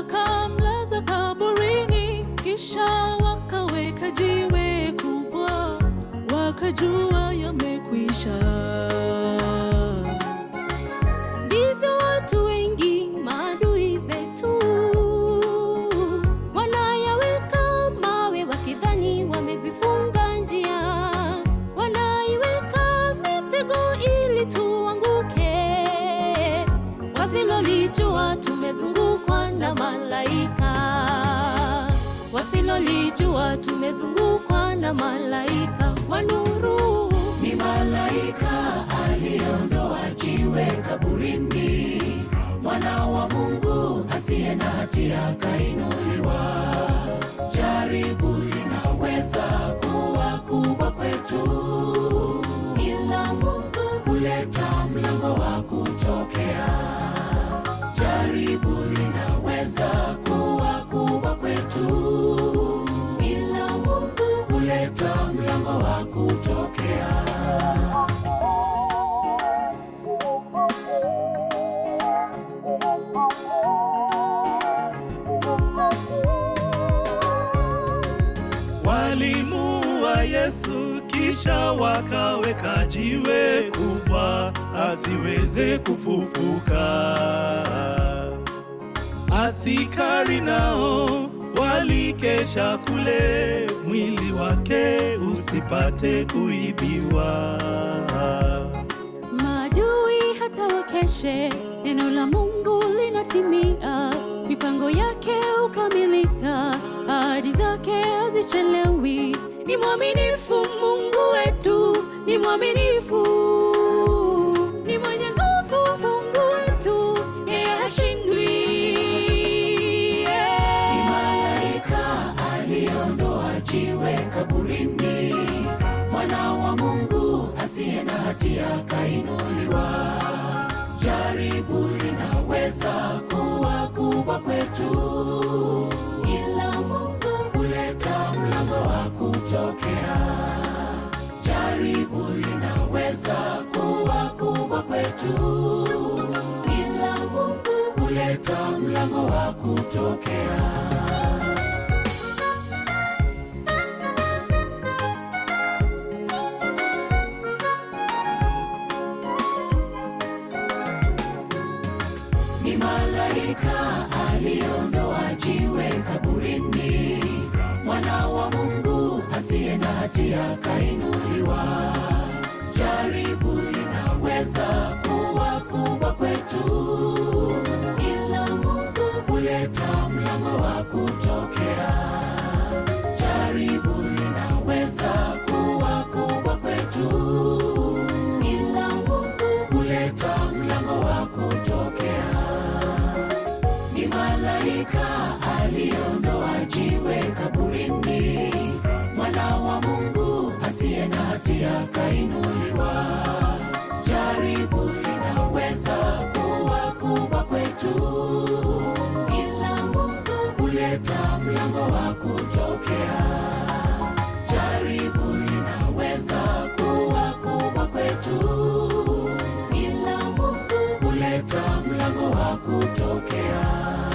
wakamlaza kaburini, kisha wakaweka jiwe kubwa, wakajua yamekwisha. Ndivyo watu wengi maadui zetu wanayaweka mawe wakidhani wamezifunga njia, wanaiweka mitego ili tuanguke, wasilolijua tumezungukwa na malaika, wasilolijua tumezungukwa na malaika wa nuru. Ni malaika aliyeondoa jiwe kaburini, mwana wa Mungu asiye na hatia kainuliwa. Jaribu linaweza kuwa kubwa kwetu, ila Mungu huleta mlango wa kutokea. Jaribu linaweza kuwa kubwa kwetu, ila Mungu huleta mlango wa kutokea. Walimuua Yesu kisha wakaweka jiwe kubwa asiweze kufufuka. Asikari nao walikesha kule, mwili wake usipate kuibiwa. Maadui hata wakeshe, neno la Mungu linatimia, mipango yake ukamilika, ahadi zake hazichelewi. Ni mwaminifu Mungu wetu, ni mwaminifu, ni mwenye nguvu Mungu wetu, yeye hashindwi. Ni malaika aliondoa jiwe kaburini, mwana wa Mungu asiye na hatia kainuliwa. Jaribu linaweza kuwa kubwa kwetu, ila Mungu huleta mlango wa kutokea. Jaribu linaweza kuwa kubwa kwetu, ila Mungu huleta mlango wa kutokea. Ni malaika aliondoa jiwe kaburini, mwana wa Mungu asiye na hatia kainuliwa. Jaribu linaweza kuwa kubwa kwetu, ila Mungu huleta mlango wa kutokea. Jaribu linaweza kuwa kubwa kwetu, ila Mungu huleta mlango wa kutokea. Ni malaika aliondoa jiwe kaburini, mwana wa Mungu asiye na hatia kainuliwa. Jaribu linaweza kuwa kubwa kwetu, ila Mungu huleta mlango wa kutokea. Jaribu linaweza kuwa kubwa kwetu, ila Mungu huleta mlango wa kutokea.